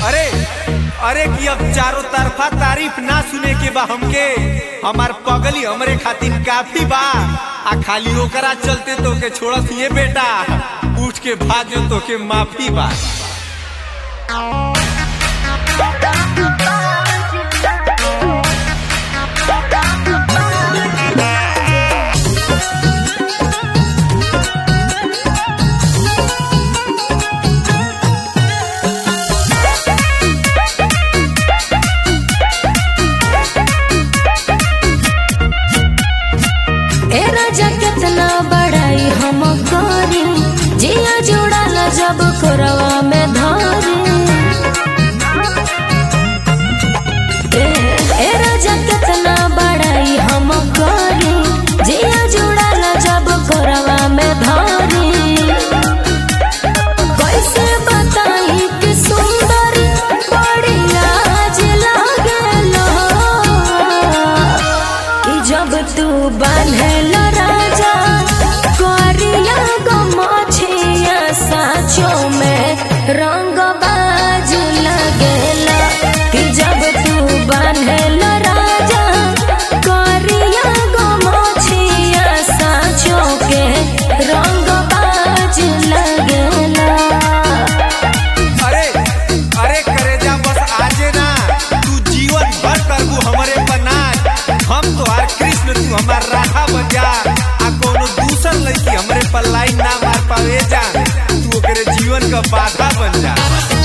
अरे अरे कि अब चारों तरफा तारीफ ना सुने के बा हमके हमार पगली हमरे खातिर काफी बा आ खाली ओकरा चलते तो के छोड़त ये बेटा उठ के भाग जो तो के माफी बा ए राजा कितना बड़ाई हम करी जिया जुड़ाल जब कोरवा में धरी ए, ए राजा कितना बड़ाई हम करी जिया जुड़ाल जब कोरवा में धरी कैसे बताई कि सुंदर बड़ी लाज लागेला कि जब तू बांधल राजा करिया गमछिया साचो में रंग बाज लगेला कि जब तू बांधल राजा करिया गमछिया साचो के रंग बाज लगेला अरे अरे करे जा बस आजे ना तू जीवन भर करबू हमरे पनाज हम तो हर कृष्ण तू हमार राधा बन जा आ कोनो दूसर लड़की हमरे पर लाइन ना मार पावे जा तू ओकरे जीवन का बाधा बन जा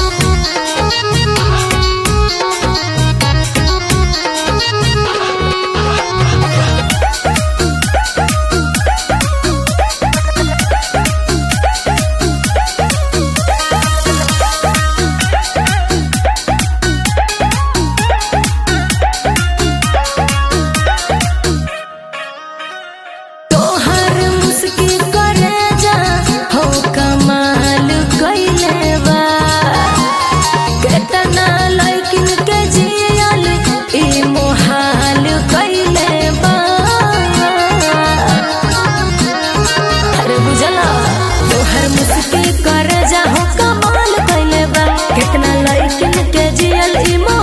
तोहर मुस्की करे जा हो कमाल कइले बा केतना लइकिन के जियल ई मोहाल कइले बा अरे बुझला तोहर मुस्की करे जा हो कमाल कइले बा केतना लइकिन के जियल ई